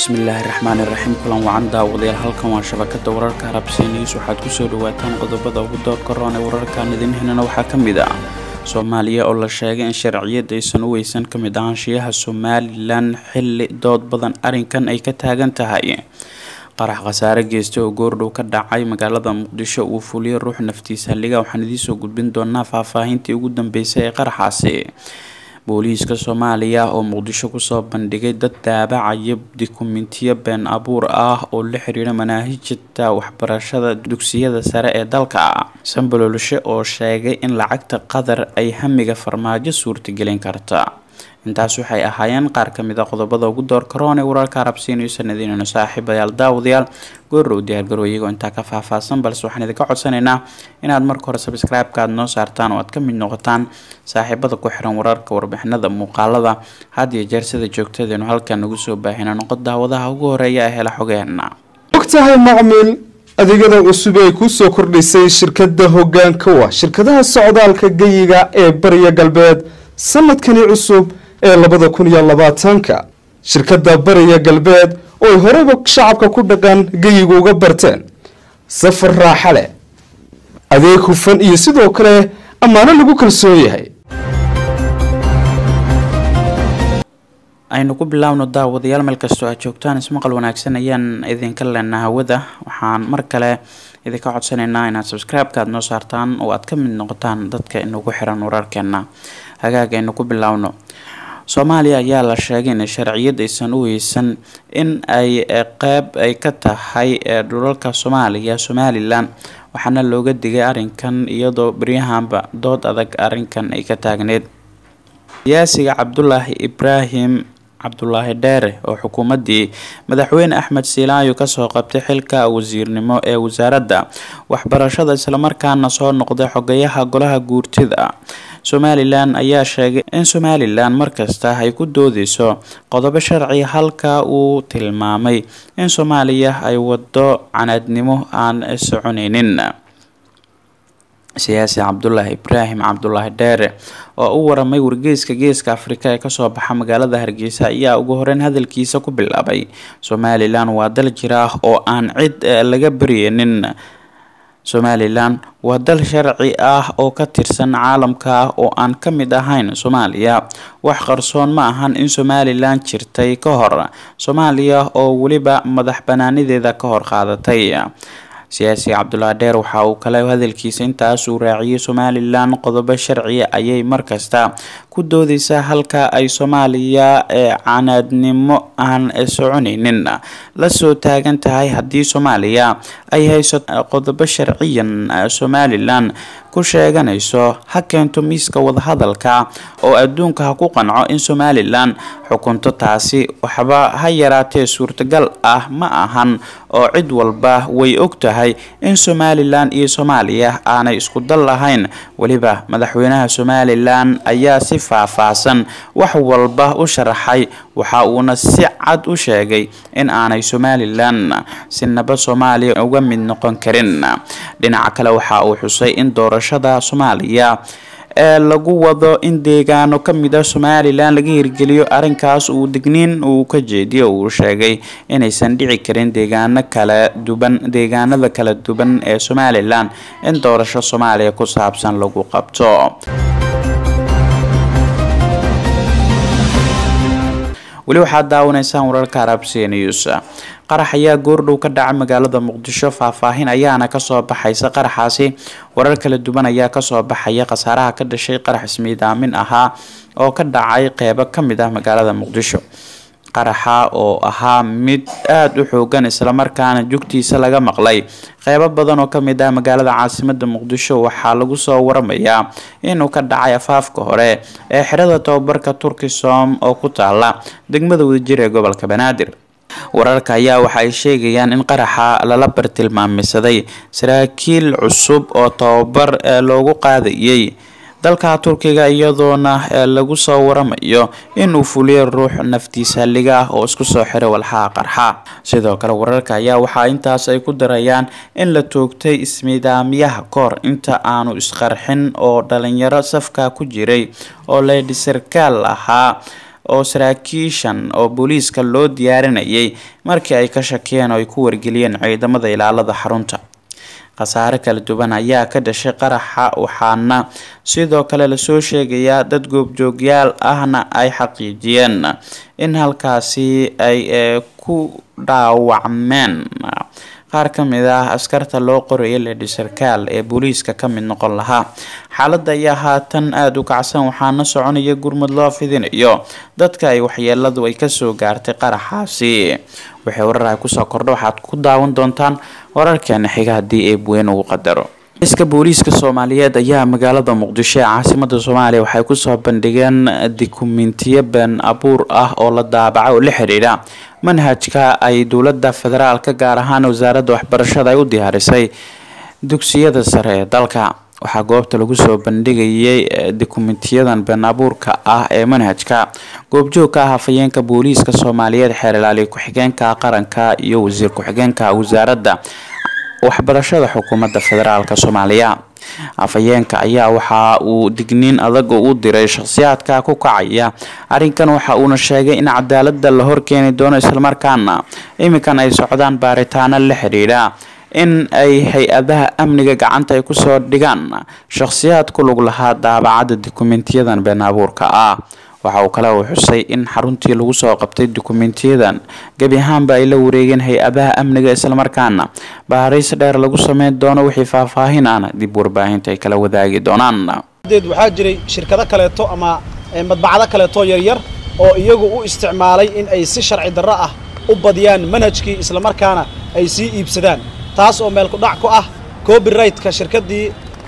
bismillaahi raxmaani raxiim kulan wacan daawadayaal halkan waa shabakada wararka arabsi news waxaad kusoo dhawaataan qodobada ugu doorka roon ee wararkan idin helana waxaa ka mid ah soomaaliya oo la sheegay in sharciyad aysan u weysan ka mid ahaanshiyaha somalilan xilli dood badan arrinkan ay ka taagan tahay qarax khasaare geysta oo goordhow ka dhacay magaalada muqdisho uu fuliyay ruux naftiisa halliga waxaan idiinsoo gudbin doonaa faahfaahintii ugu dambeysay ee qaraxaasi booliiska soomaaliya oo muqdisho kusoo bandhigay dad daabacaya dukumentiyo been abuur ah oo la xiriira manaahijta waxbarashada dugsiyada sare ee dalka sambaloolshe oo sheegay in lacagta qatar ay hamiga farmaajo suurtagelin karta intaas waxay ahaayeen qaar kamid a qodobada ugu door karoon ee wararka arabsiinaysan idiinano saaxiibayaal daawadayaal goorrow diyaargarow iyagoo intaa ka faahfaahsan balse waxaan idinka codsanaynaa inaad marka hore sabscribe-ka aad noo saartaan oo aad ka mid noqotaan saaxiibada ku xiran wararka warbixinada muuqaalada had iyo jeer sida joogtadeenu halkan nagu soo baahina noqo daawadaha ugu horeeya ee hela xogeena ogtahay macmiil adeegyada cusub ee kusoo kordhisay shirkada hogaanka wa shirkadaha socdaalka geyiga ee bariya galbeed sanadkani cusub ee labada kun iyo labaatanka shirkada bariya galbeed oo ay horeyba shacabka ku dhaqan geyiga uga barteen safar raaxa leh adeeg hufan iyo sidoo kale ammaano lagu kalsoon yahay aynu ku bilaabno daawadayaal meel kastoo aad joogtaan ismaqal wanaagsan ayaan idinka leenaa hawada waxaan mar kale idinka codsanaynaa inaad subscribe-ka aad noo saartaan oo aad ka mid noqotaan dadka inugu xiran wararkeena hagaag aynu ku bilaabno soomaaliya ayaa la sheegay in sharciyad aysan u weysan in ay qeyb ay ka tahay dhulalka soomaaliya somalilan waxaana looga digay arrinkan iyadoo beryahanba dood adag arrinkan ay ka taagneyd siyaasiga cabdulaahi ibraahim cabdulaahi dheere oo xukuumadii madaxweyne axmed siilaayo kasoo qabtay xilka wasiirnimo ee wasaaradda waxbarashada islamarkaana soo noqday xogayaha golaha guurtida somalilan ayaa sheegay in somalilan markasta ay ku doodeyso qodobo sharci halka uu tilmaamay in soomaaliya ay wado canaadnimo aan soconeynin siyaasi cabdulaahi ibraahim cabdulaahi dheere oo u waramay wargeyska geeska afrika ee kasoo baxa magaalada hargeysa ayaa ugu horeyn hadalkiisa ku bilaabay somalilan waa dal jira oo aan cid laga baryeynin somalilan waa dal sharci ah oo ka tirsan caalamka oo aan ka mid ahayn soomaaliya wax qarsoon ma ahan in somalilan jirtay ka hor soomaaliya oo weliba madax banaanideeda ka hor qaadatay siyaasi cabdulaahi dheer waxa uu kale hadalkiisa intaas uu raaciyay somalilan qodobo sharciya ayay markasta ku doodeysaa halka ay soomaaliya ee canaadnimo aan soconeynin lasoo taagan tahay haddii soomaaliya ay hayso qodobo sharciyan somalilan ku sheeganayso ha keento miiska wadahadalka oo adduunka ha ku qanco in somalilan xukunto taasi waxba ha yaraatee suurtagal ah ma ahan oo cid walba way og tahay in somalilan iyo soomaaliya aanay isku dal lahayn weliba madaxweynaha somalilan ayaa si faahfaahsan wax walba u sharaxay waxa uuna si cad u sheegay in aanay somalilan sinaba soomaaliya uga mid noqon karin dhinaca kale waxa uu xusay in doorashada soomaaliya ee lagu wado in deegaano kamid a somalilan laga hirgeliyo arrinkaas uu digniin uu ka jeediyo uu sheegay inaysan dhici karin deegaano kala duban deegaanada kala duwan ee somalilan in doorasho soomaaliya ku saabsan lagu qabto weli waxaad daawanaysaan wararka arabsiya news qarax ayaa goordhow ka dhacay magaalada muqdisho faahfaahin ayaana kasoo baxaysa qaraxaasi warar kala duwan ayaa kasoo baxaya khasaaraha ka dhashay qarax ismiidaamin ahaa oo ka dhacay qeybo kamid ah magaalada muqdisho qaraxa oo ahaa mid aada u xoogan islamarkaana jugtiisa laga maqlay qeybo badan oo kamid ah magaalada caasimada muqdisho waxaa lagu soo waramayaa inuu ka dhacay afaafka hore ee xirada tababarka turkisom oo ku taala degmada wadajir ee gobolka banaadir wararka ayaa waxa ay sheegayaan in qaraxa lala bartilmaameysaday saraakiil cusub oo tababar loogu qaadayay dalka turkiga iyadoona lagu soo waramayo inuu fuliyay ruux naftiisa halliga ah oo isku soo xiray walxaha qarxa sidoo kale wararka ayaa waxaa intaas ay ku darayaan in la toogtay ismiidaamyaha kahor inta aanu isqarxin oo dhalinyaro safka ku jiray oo leedhi sarkaal ahaa oo saraakiishan oo booliiska loo diyaarinayay markii ay ka shakiyeen oo ay ku wargeliyeen ciidamada ilaalada xarunta khasaare kala duwan ayaa ka dhashay qaraxa waxaana sidoo kale lasoo sheegayaa dad goobjoogyaal ahna ay xaqiijiyeen in halkaasi ay ku dhaawacmeen qaar ka mid ah askarta loo qorayay ledhi sarkaal ee booliiska ka mid noqon lahaa xaaladda ayaa haatan aada u kacsan waxaana soconaya gurmud loo fidinayo dadka ay waxyeeladu ay kasoo gaartay qaraxaasi waxay wararaha kusoo kordha waxaad ku daawan doontaan wararkeena xiga haddii eebweyn uu qadaro iska booliiska soomaaliyeed ayaa magaalada muqdisho ee caasimada soomaaliya waxay kusoo bandhigeen dukumentiyo been abuur ah oo la daabaca oo la xidhiidha manhajka ay dowlada federaalka gaar ahaan wasaaradda waxbarashada ay u diyaarisay dugsiyada sare ee dalka waxaa goobta lagu soo bandhigayay dukumentiyadan been abuurka ah ee manhajka goobjoogka ah hafayeenka booliiska soomaaliyeed xeer ilaaliya ku-xigeenka qaranka iyo wasiir ku-xigeenka wasaaradda waxbarashada xukuumadda federaalk soomaaliya afhayeenka ayaa waxa uu digniin adag u diray shakhsiyaadka ku kacaya arrinkan waxa uuna sheegay in cadaalada la horkeeni doono islamarkaana iminkan ay socdaan baaritaano la xidhiidha in ay hay-adaha amniga gacanta ay kusoo dhigaan shakhsiyaad ku lug lahaa daabacadda dukumentiyadan been abuurka ah waxa uu kale uu xusay in xaruntii lagu soo qabtay dukumentiyadan gebi ahaanba ay la wareegeen hay-adaha amniga islamarkaana baariis dheer lagu sameyn doono wixii faahfaahin ahna dib warbaahinta ay kala wadaagi doonaan waxaa jiray shirkado kaleeto ama madbacado kaleeto yaryar oo iyagu u isticmaalay in ay si sharci darro ah u badiyaan manhajkii islamarkaana ay sii iibsadaan taas oo meel kudhac ku ah copyrightka shirkaddii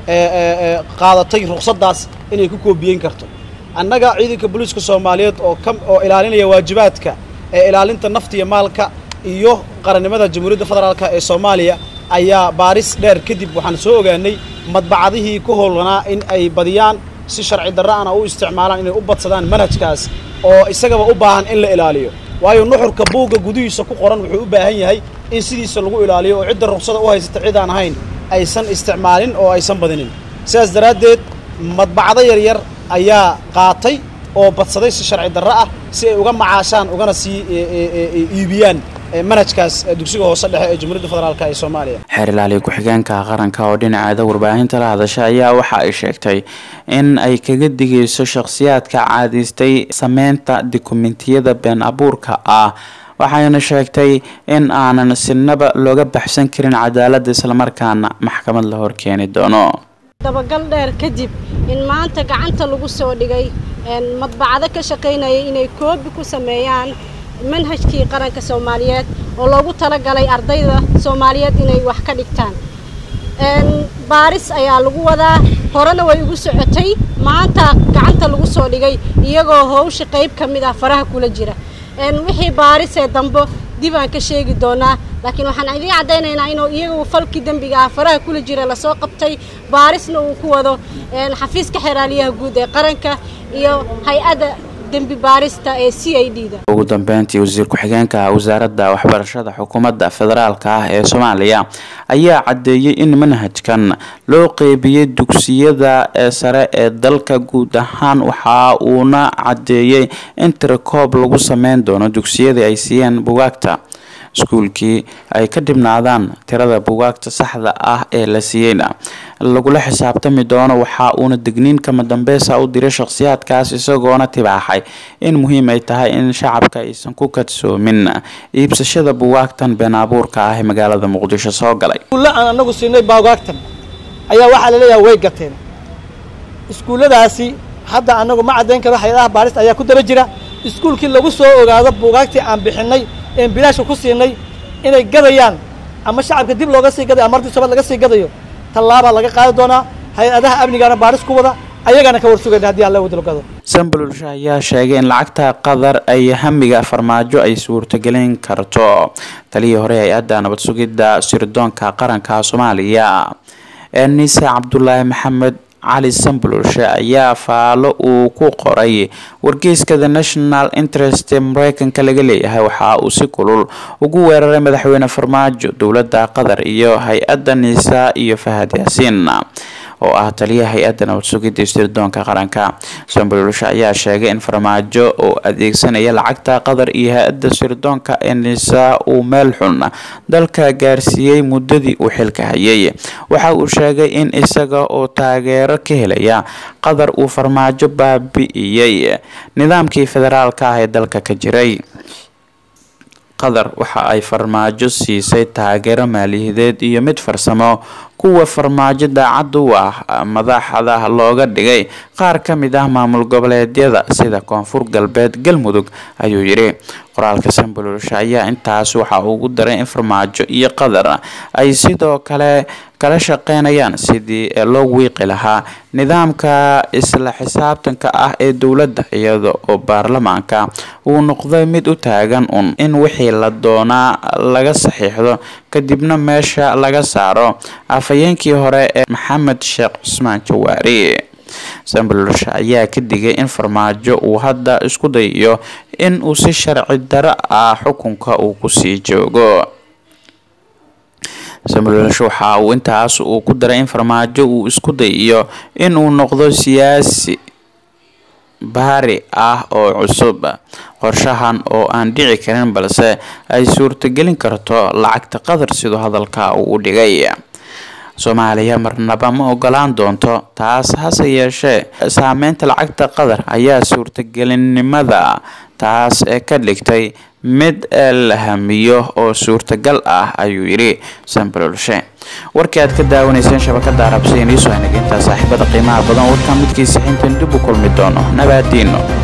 qaadatay ruqsaddaas inay ku koobiyeyn karto annaga ciidanka booliiska soomaaliyeed oo ka oo ilaalinaya waajibaadka ee ilaalinta nafta iyo maalka iyo qarannimada jamhuuriyadda federaalk ee soomaaliya ayaa baaris dheer kadib waxaan soo ogaanay madbacadihii ku howlanaa in ay badiyaan si sharci darra'ana u isticmaalaan inay u badsadaan manhajkaas oo isagaba u baahan in la ilaaliyo waayo nuxurka buugga gudihiisa ku qoran wuxuu u baahan yahay in sidiisa lagu ilaaliyo oo cidda ruqsada u haysata cid aan ahayn aysan isticmaalin oo aysan badinin sidaas daraaddeed madbacdo yaryar ayaa qaatay oo badsaday si sharci darro ah si ay uga macaashaan ugana sii iibiyaan manhajkaas dugsiga hoose dhexe ee jamhuuriyadda federaalk ee soomaaliya xeer ilaaliya ku-xigeenka qaranka oo dhinaceeda warbaahinta la hadasha ayaa waxa ay sheegtay in ay kaga digayso shakhsiyaadka caadaystay sameynta dukumentiyada been abuurka ah waxayna sheegtay in aanan sinaba looga baxsan karin cadaaladda islamarkaana maxkamad la horkeeni doono dabagal dheer kadib in maanta gacanta lagu soo dhigay madbacado ka shaqaynaya inay koobi ku sameeyaan manhajkii qaranka soomaaliyeed oo loogu talagalay ardayda soomaaliyeed inay wax ka dhigtaan baaris ayaa lagu wadaa horena way ugu socotay maanta gacanta lagu soo dhigay iyagoo howsha qayb ka mid ah faraha kula jira wixii baarisee dambe dib aan ka sheegi doonaa laakiin waxaan idiin caddaynaynaa inuu iyagu falkii dembiga ah faraha kula jira lasoo qabtay baarisna uu ku wado xafiiska xeraaliyaha guud ee qaranka iyo hay-adda dembi baarista ee c i d da ugu dambeyntii wasiir ku-xigeenka wasaaradda waxbarashada xukuumadda federaalk ah ee soomaaliya ayaa caddeeyey in manhajkan loo qeybiyey dugsiyada ee sare ee dalka guud ahaan waxa uuna caddeeyey in tirakoob lagu sameyn doono dugsiyadii ay siiyeen bugaagta iskuulkii ay ka dhibnaadaan tirada bugaagta saxda ah ee la siiyeyna lagula xisaabtami doono waxa uuna digniin kama dambeysa u diray shakhsiyaadkaas isagoona tibaaxay in muhiim ay tahay in shacabka aysan ku kadsoomin iibsashada bugaagtan been abuurka ah ee magaalada muqdisho soo galay iskuulla aan anagu siinay bugaagtan ayaa waxaa laleeyahay way gateen iskuulladaasi hadda anagu ma caddayn karo hay-adaha baarista ayaa ku daba jira iskuulkii lagu soo ogaado bugaagtii aan bixinay een bilaashka ku siinay inay gadayaan ama shacabka dib looga sii gadayo ama martii sobaad laga sii gadayo tallaabaa laga qaadi doonaa hay-adaha amnigaana baaris ku wada ayagana ka warsugayna haddii alla wadalo gado sambululsha ayaa sheegay in lacagta qatar ay hamiga farmaajo ay suurtagelin karto taliyii hore hay-adda nabad sugidda sirdoonka qaranka soomaaliya enise cabdulaahi maxamed cali sambululshe ayaa faalo uu ku qoray wargeyska the national interest ee mareykanka laga leeyahay waxa uu si kulul ugu weeraray madaxweyne farmaajo dowladda qatar iyo hay-adda niisa iyo fahad yaasiin oo ah taliyaha hay-adda nabad sugidda sirdoonka qaranka sambalulshe ayaa sheegay in farmaajo oo adeegsanaya lacagta qatar iyo hay-adda sirdoonka enisa uu meel xun dalka gaarsiiyey muddadii uu xilka hayay waxa uu sheegay in isaga oo taageero ka helaya qatar uu farmaajo baabi'iyey nidaamkii federaalka ah ee dalka ka jiray qatar waxa ay farmaajo siisay taageero maaliyadeed iyo mid farsamo kuwa farmaajo daacad u ah madaxda looga dhigay qaar ka mid ah maamul goboleedyada sida koonfur galbeed galmudug ayuu yidhi qoraalka sambalulshe ayaa intaas waxa ugu daray in farmaajo iyo qatar ay sidoo kale kala shaqeynayaan sidii loo wiiqi lahaa nidaamka isla xisaabtanka ah ee dowladda iyada oo baarlamaanka uu noqday mid u taagan un in wixii la doonaa laga saxiixdo kadibna meesha laga saaro afhayeenkii hore ee maxamed sheekh cusmaan jawaari sambalulshe ayaa ka digay in farmaajo uu hadda isku dayayo in uu si sharci daro ah xukunka uu kusii joogo sambalulshe waxa uu intaas uu ku daray in farmaajo uu isku dayayo in uu noqdo siyaasi baari ah oo cusub qorshahan oo aan dhici karin balse ay suurtagelin karto lacagta qatar siduu hadalka uu u dhigay soomaaliya marnaba ma ogolaan doonto taas hase yeeshee saameynta lacagta qatar ayaa suurtagelinimada taas ee ka dhigtay mid la hamiyo oo suurtagal ah ayuu yidhi sambalulshe warkii aad ka daawanayseen shabakada arabsiya niiso inagintaa saaxiibada qiimaha badan warkaa midkiisa xintan dib u kulmi doono nabaadiino